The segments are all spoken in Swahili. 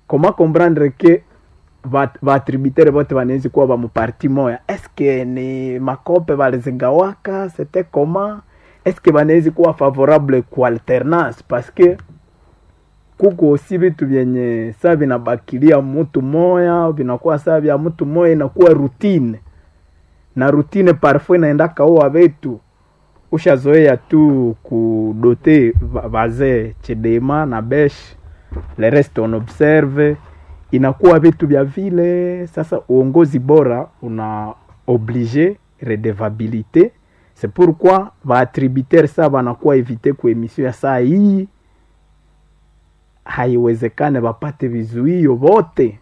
comment comprendre que vatributaire vote vanawezi kuwa vamuparti moya eske ni makope valizigawaka c'était comment eske vanawezi kuwa favorable ku alternance parce que kuko osi vitu vyenye saa vinabakilia mutu moya vinakuwa saa vya mutu moya inakuwa routine na routine parfois inaenda kaua vetu ushazoea tu kudote vazee chedema na besh le reste on observe inakuwa vitu vya vile sasa uongozi bora una oblige redevabilité c'est pourquoi vaatributaire saa vanakuwa evite ku emission ya saa hii haiwezekane vapate vizuio vote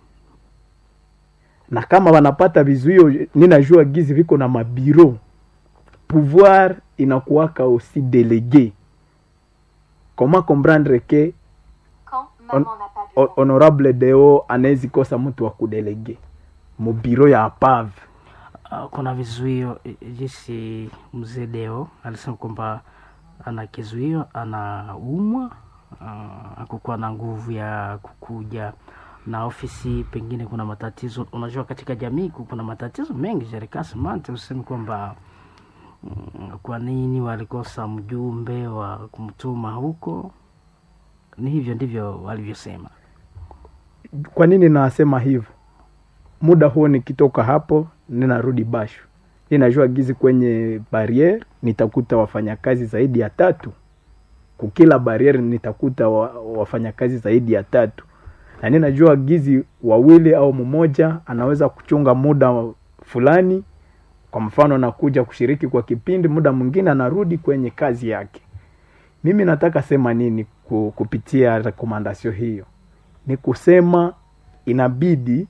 na kama wanapata vizuio ninajua gizi viko na mabiro pouvoir inakuwaka aussi délégué comment comprendre que on, on, honorable deo anawezi kosa mtu wa kudelege mubiro ya apave uh, kuna vizuio jinsi mzee deo alisema kwamba ana kizuio anaumwa uh, akukuwa na nguvu ya kukuja na ofisi pengine kuna matatizo unajua katika jamii kuna matatizo mengi jerikasimante usemi kwamba mm, kwa nini walikosa mjumbe wa kumtuma huko ni hivyo ndivyo walivyosema kwa nini nasema hivyo muda huo nikitoka hapo ninarudi basho ninajua gizi kwenye barriere nitakuta wafanyakazi zaidi ya tatu kukila barriere nitakuta wa, wafanyakazi zaidi ya tatu na ninajua gizi wawili au mmoja anaweza kuchunga muda fulani kwa mfano nakuja kushiriki kwa kipindi muda mwingine anarudi kwenye kazi yake mimi nataka sema nini kupitia rekomandasio hiyo ni kusema inabidi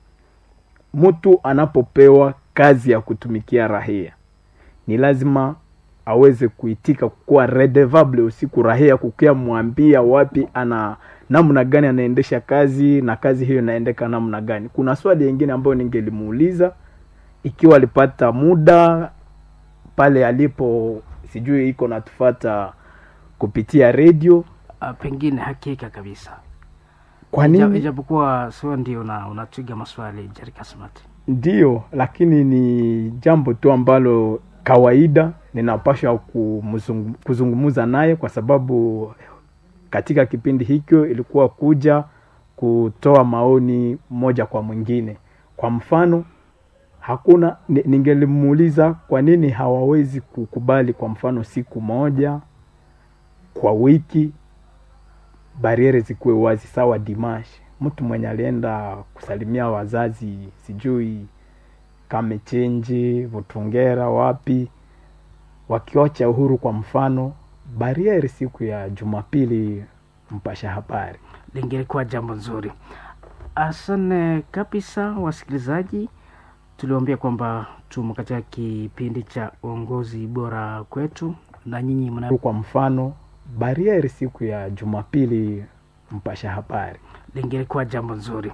mtu anapopewa kazi ya kutumikia rahia ni lazima aweze kuitika kukuwa redevable usiku rahia kukia mwambia wapi ana namna gani anaendesha kazi na kazi hiyo inaendeka namna gani kuna swali yingine ambayo ningelimuuliza ikiwa alipata muda pale alipo sijui iko natufata kupitia redio uh, pengine hakika kabisa kwa nini ijapokuwa sio ndio una, unatwiga maswali jarikasmati ndio lakini ni jambo tu ambalo kawaida ninapasha kuzungumza naye kwa sababu katika kipindi hicho ilikuwa kuja kutoa maoni moja kwa mwingine kwa mfano hakuna ningelimuuliza kwa nini hawawezi kukubali kwa mfano siku moja kwa wiki bariere zikuwe wazi sawa dimash mtu mwenye alienda kusalimia wazazi sijui kamechenji vutungera wapi wakiocha uhuru kwa mfano bariere siku ya jumapili mpasha habari lingelikuwa jambo nzuri asante kabisa wasikilizaji tuliwambia kwamba tumo katika kipindi cha uongozi bora kwetu na nyinyi mna kwa mfano bariere siku ya jumapili mpasha habari lingelikuwa jambo nzuri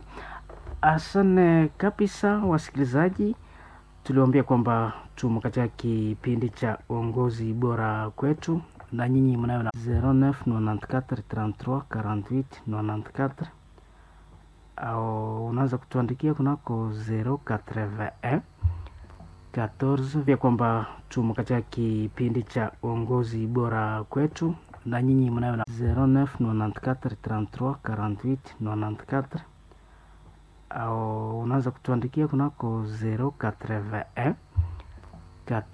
asante kabisa wasikilizaji tuliwambia kwamba tumo katika kipindi cha uongozi bora kwetu na nyinyi mnayo na 0994334894 au unaweza kutuandikia kunako 081 14 vya kwamba tumo katika kipindi cha uongozi bora kwetu na nyinyi mnayo na 0994334894 au unaweza kutuandikia kunako 081